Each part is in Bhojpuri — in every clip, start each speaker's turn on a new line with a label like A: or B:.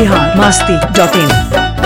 A: बिहार मस्ती डॉट इन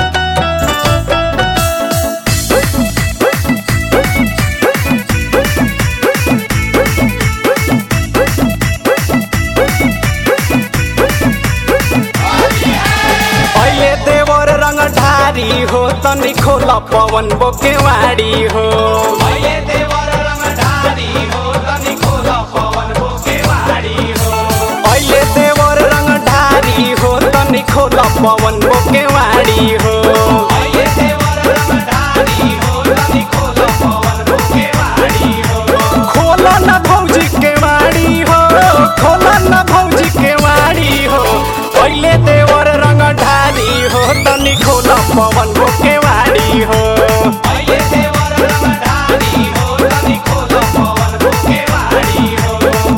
B: अहिले देवर रंग ढारी हो तनी खोला पवन बोकेवाडी हो अहिले देवर रंग ढारी हो तनी खोला पवन बोकेवाडी हो अहिले देवर रंग ढारी हो तनी खोला पवन बोकेवाडी हो अहिले देवर रंग ढारी हो तनी खोला पवन बोकेवाडी हो खोला न भौजी के वाडी हो खोला न भौजी के वाडी हो पहिले देवर रंग ढारी हो तनी खोला पवन के वाडी हो पहिले देवर रंग ढारी हो तनी खोला पवन के वाडी हो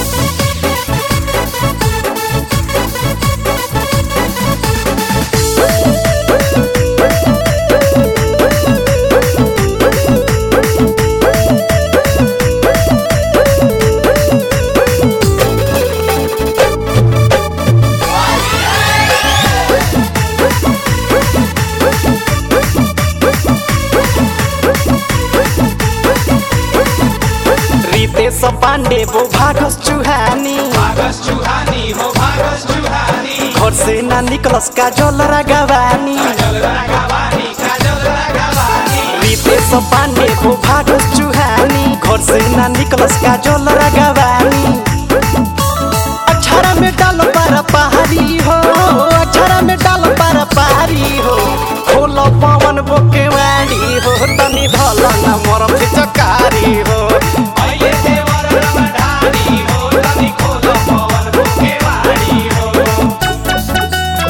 B: रितेश पाण्डे वो भागस चुहानी
C: भागस चुहानी हो भागस चुहानी
B: घर से ना निकलस का जल रगवानी
C: काजल राघवानी काजल राघवानी
B: रितेश पाण्डे वो भागस चुहानी घर से ना निकलस का जल रगवानी अक्षरा में डाल पर पहाड़ी हो अक्षरा में डाल पर पहाड़ी हो खोल पवन बोकेवाड़ी हो तनी धल न मोर चकारी हो
C: अहिले देवर रंग ढारी हो तनी खोलो पवन बोकेवाडी हो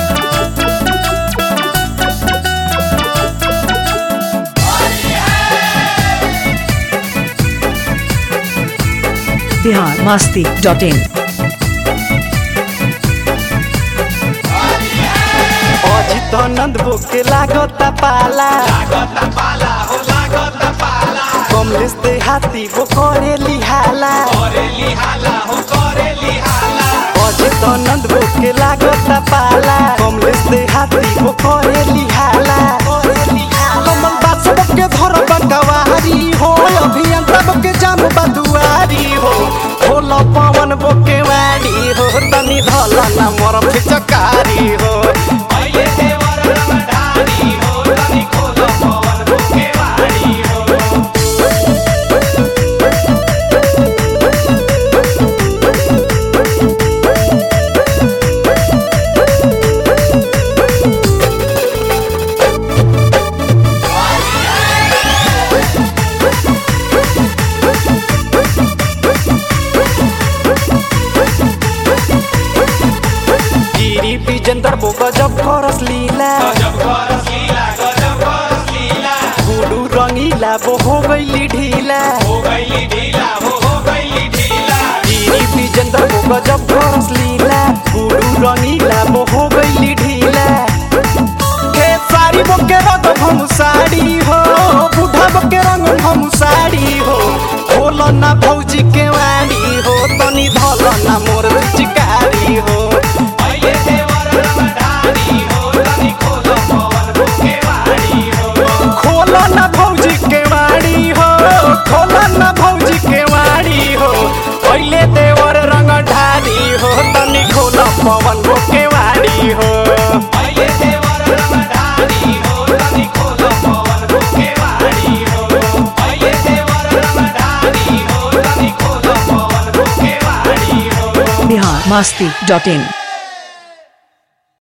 A: बिहार मस्ती डॉट इन
B: अजित नंद बोके लागत पाला
C: लागत पाला हो लागत पाला
B: कमलेश दे हाथी वो करे लिहाला
C: करे लिहाला हो करे लिहाला
B: अजित नंद बोके लागत पाला कमलेश दे हाथी वो करे लिहाला कमल बास बोके धर बंगवारी हो अभियंता बोके जाम बदुआरी हो खोल पवन बोके वाड़ी हो तनी धल न मोर फिचकारी हो
C: अहिले देवर रंग ढारी हो तनी खोलो पवन बोकेवाडी हो
B: गिरी विजेंद्र बो गजब करस लीला
C: गजब करस लीला गजब करस लीला
B: गुडू रंगीला वो हो गईली ढीला
C: हो गईली ढीला हो हो गईली ढीला
B: गिरी विजेंद्र बो गजब करस लीला गुडू रंगीला वो हो गईली ढीला के सारी बो के रंग हम साड़ी हो बूढ़ा बो के रंग हम साड़ी हो खोल ना भौजी के वाड़ी हो तनी धल ना मोर चिकारी हो
C: अहिले देवर रंग ढारी हो तनी खोलो पवन बोकेवाडी हो
B: खोल ना भौजी के वाड़ी हो खोल ना भौजी के वाड़ी हो पहिले देवर रंग ढारी हो तनी खोल पवन के वाड़ी हो
C: अहिले देवर रंग ढारी हो तनी खोलो पवन बोकेवाडी हो अहिले देवर रंग ढारी हो तनी खोलो पवन बोकेवाडी हो
A: बिहार मस्ती डॉट इन